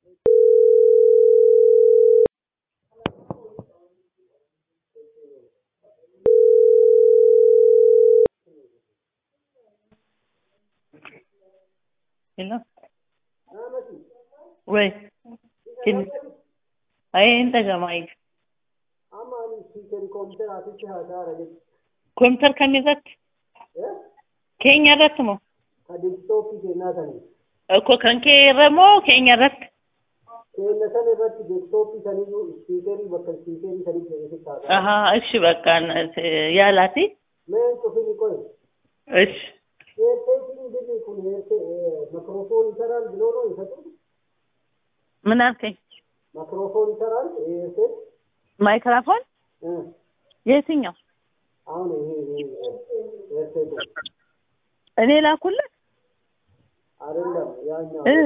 Hello? Wait. Can I enter the mic? ኮምፒውተር ከሚዘት keenya irratti moo Diskitooppii kennaa sanii. እኮ kan kee irra moo keenya irratti Keenya sana irratti diskitooppii sanii ispiikerii bakka ispiikerii sanii keessatti taata. ahaa እሺ በቃ ያላቲ Mee cufini qoy. እሺ Eerteetiin birri kun eertee makiroofoon saraan biloo ነው ይሰጡ ምን አልከኝ makiroofoon saraan eertee ማይክራፎን የትኛው አሁን ይሄ ኤርቴል እኔ ላኩልህ አይደለም ያኛው እ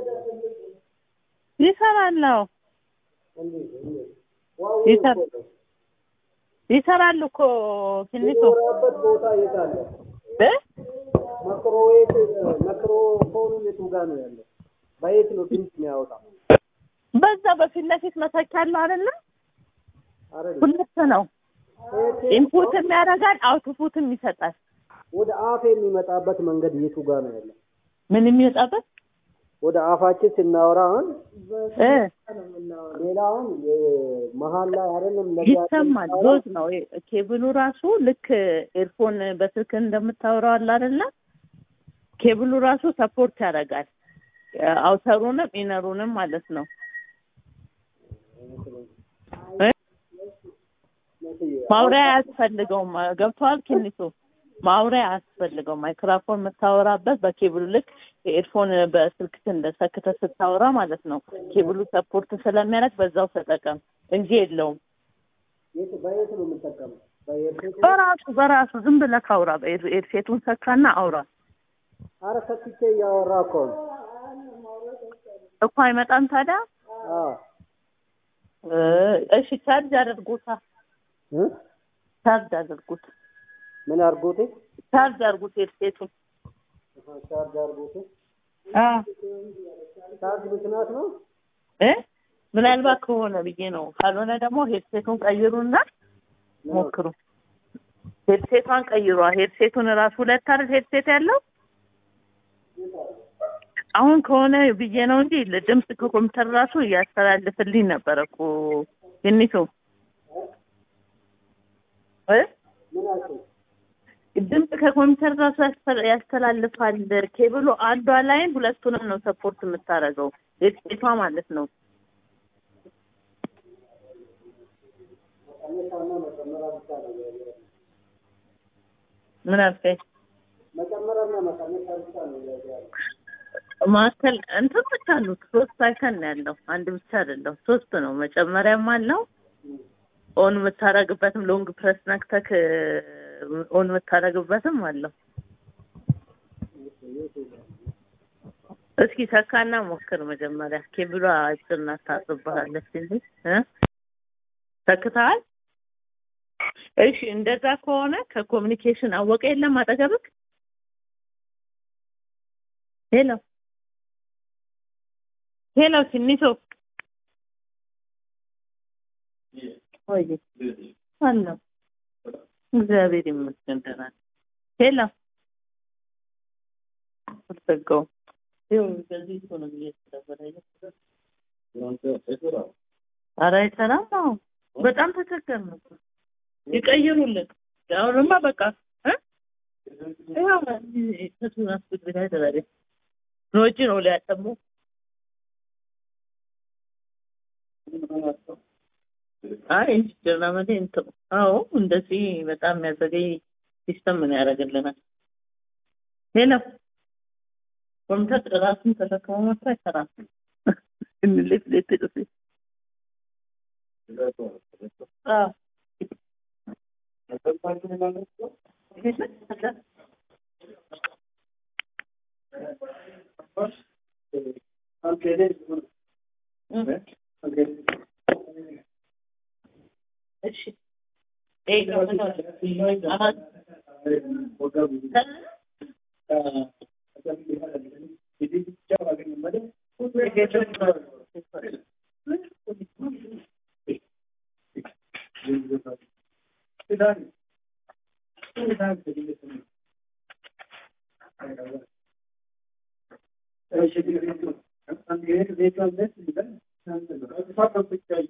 ይሰራል አዎ እንዴት እንዴት ዋው ይሰራ- ይሰራል እኮ ትንሹ የሚወራበት ቦታ የት አለ? እ ማይክሮዌቭ ማይክሮፎኑ የቱ ጋር ነው ያለው? በየት ነው ድምፅ የሚያወጣው? በዛ በፊት ለፊት መተኪያ አለው አይደለ አይደለም ሁለት ነው ኤርቴል ኢንፑትም ያደርጋል አውትፑትም ይሰጣል ወደ አፍ የሚመጣበት መንገድ የቱ ጋር ነው ያለው? ምን የሚወጣበት ወደ አፋችን ስናወራ አሁን እ ሌላ አሁን መሀል ላይ አይደለም ለዚያ ይሰማል ዶዝ ነው ኬብሉ ራሱ ልክ ኤርፎን በስልክ እንደምታወራው አለ አይደለ ኬብሉ ራሱ ሰፖርት ያደርጋል አውተሩንም ኢነሩንም ማለት ነው እ ማውሪያ አያስፈልገውም ገብቷል ኪኒሱ ማውሪያ አያስፈልገውም ማይክሮፎን የምታወራበት በኬብሉ ልክ ኤርፎን በስልክ እንደሰክተ ስታወራ ማለት ነው ኬብሉ ሰፖርት ስለሚያደርግ በዛው ተጠቀም እንጂ የለውም የት በየት ነው የምንጠቀመው? በኤርቴል በራሱ በራሱ ዝም ብለህ አውራ ኤርሴቱን ሰካና አውራ አረ ሰክቼ እያወራ እኮ ነው። እኮ አይመጣም ታዲያ አዎ እ እሺ ቻርጅ አድርጉታ እ? ቻርጅ አድርጉት ምን አድርጎቴ? ቻርጅ አድርጉት ኤርሴቱን ቻርጅ አድርጎቴ? አ ቻርጅ ምክንያት ነው? እ ምናልባት ከሆነ ብዬ ነው ካልሆነ ደግሞ ሄድሴቱን ቀይሩና ሞክሩ ሄድሴቷን ቀይሯ ሄድሴቱን ራሱ ሁለት አይደል ሄድሴት ያለው አሁን ከሆነ ብዬ ነው እንጂ ድምፅ ከኮምፒውተር ራሱ እያስተላልፍልኝ ነበረ እኮ ትንሹ እ ምን አልከኝ? ድምፅ ከኮምፒውተር ራሱ ያስተ- ያስተላልፋል። ኬብሉ አንዷ ላይን ሁለቱንም ነው ሰፖርት የምታደርገው ሄድሴቷ ማለት ነው። መቀነሻና መጨመሪያ ብቻ ነው ያለው። ምን አልከኝ? መጨመሪያና መቀነሻ ብቻ ነው ያለው። ማዕከል እንትኖች አሉት ሶስት አይከን ነው ያለው አንድ ብቻ አይደለም ሶስት ነው መጨመሪያም አለው ኦን የምታረግበትም ሎንግ ፕረስ ነክተክ ኦን የምታረግበትም አለው እስኪ ተካና ሞክር መጀመሪያ ኬብሏ አጭር ናት ታጥብሃለች እንጂ እ ተክተሃል እሺ እንደዛ ከሆነ ከኮሚኒኬሽን አወቀ የለም አጠገብክ ሄሎ ሄሎ ትንሾ ወይ አለ እግዚአብሔር ይመስገን ደህና ነኝ። ሄሎ አልዘጋውም ይኸው በዚህ እኮ ነው እየተደወለ ያለው። ኧረ አይሰራም አዎ በጣም ተቸገርን እኮ ይቀይሩልን አሁንማ በቃ እ ይኸው ከቱን አስብት ላይ ተባለ ኖጂ ነው ሊያጠሙ አይ ጀርመን እንትን አዎ እንደዚህ በጣም የሚያዘገይ ሲስተም ምን ያደርግልናል ሄሎ ኮምፒውተር ራሱን ተሸክሞ መጥቶ አይሰራም እንልፍ ልትጥፍ አዎ እሺ እሺ